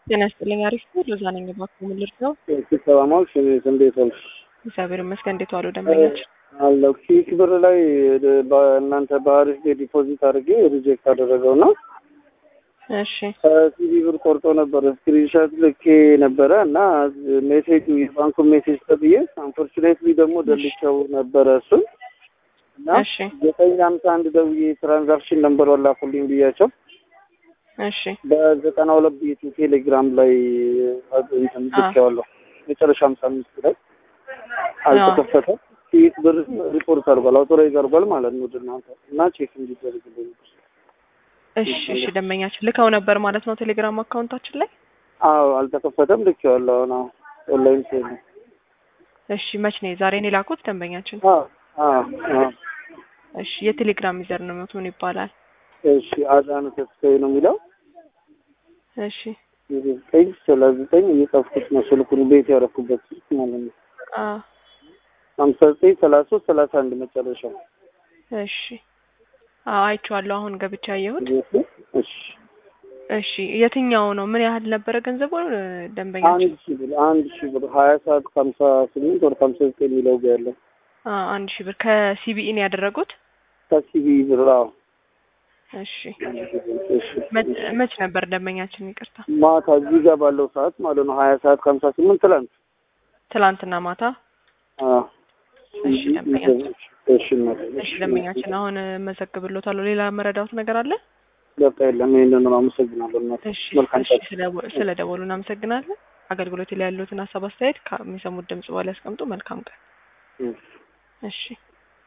ጤና ይስጥልኝ። አሪፍ ነው። ለዛ ነኝ እባክዎ ምን ልርዳው? ሰላማዊ እንዴት ዋልሽ? እግዚአብሔር ይመስገን። እንዴት ዋሉ ደንበኛችን? አለሁ ኪክ ብር ላይ በእናንተ በአሪፍ ዲፖዚት አድርጌ ሪጀክት አደረገው እና እሺ ሲቪ ብር ቆርጦ ነበር። ስክሪንሾት ልኬ ነበረ እና ሜሴጅ የባንኩን ሜሴጅ ተብዬ አንፎርቹኔትሊ ደግሞ ደልቸው ነበረ እሱን እና እሺ ዘጠኝ ሀምሳ አንድ ደውዬ ትራንዛክሽን ነምበር ወላኩልኝ ብያቸው እሺ በዘጠና ሁለት ቤቱ ቴሌግራም ላይ እንትን ልኬዋለሁ መጨረሻ ሀምሳ አምስት ላይ አልተከፈተም። ፊት ብር ሪፖርት አድርጓል አውቶራይዝ አድርጓል ማለት ነው ወደ እናንተ እና ቼክ እንዲደረግልኝ እሺ እሺ ደንበኛችን ልከው ነበር ማለት ነው ቴሌግራም አካውንታችን ላይ። አዎ አልተከፈተም ልኬዋለሁ አሁን አሁን ኦንላይን ሴል ነው እሺ መች ነው ዛሬ ነው የላኩት ደንበኛችን? አዎ አዎ አዎ እሺ የቴሌግራም ዩዘር ነው ምን ይባላል? እሺ አዳነ ተስፋዬ ነው የሚለው እሺ ዘጠኝ ሰላሳ ዘጠኝ እየጻፍኩት ነው ስልኩን ቤት ያደረኩበት ስልክ ማለት ነው አ ሀምሳ ዘጠኝ ሰላሳ ሶስት ሰላሳ አንድ መጨረሻው እሺ አዎ አይቼዋለሁ። አሁን ገብቼ አየሁት። እሺ እሺ የትኛው ነው? ምን ያህል ነበረ ገንዘቡ ደንበኛችን? አንድ ሺህ ብር አንድ ሺህ ብር ሀያ ሰዓት ከሀምሳ ስምንት ወር ከሀምሳ ዘጠኝ የሚለው ጋር ያለው አ አንድ ሺህ ብር ከሲቢኢ ነው ያደረጉት? ከሲቢ ብር አዎ እሺ እሺ መች መች ነበር ደንበኛችን? ይቅርታ ማታ እዚህ ጋር ባለው ሰዓት ማለት ነው ሀያ ሰዓት ከሀምሳ ስምንት ትላንት ትላንትና ማታ። አዎ እሺ ደንበኛችን እሺ እናቴ፣ እሺ ደንበኛችን አሁን መዘግብሎታለሁ። ሌላ መረዳት ነገር አለ? በቃ የለም ይሄንን ነው አመሰግናለሁ እናቴ እሺ መልካም እሺ ስለ- ስለ ደወሉ እናመሰግናለን። አገልግሎት ላይ ያሉትን ሀሳብ አስተያየት ከሚሰሙት ድምጽ በኋላ ያስቀምጡ። መልካም ቀን። ቀን እሺ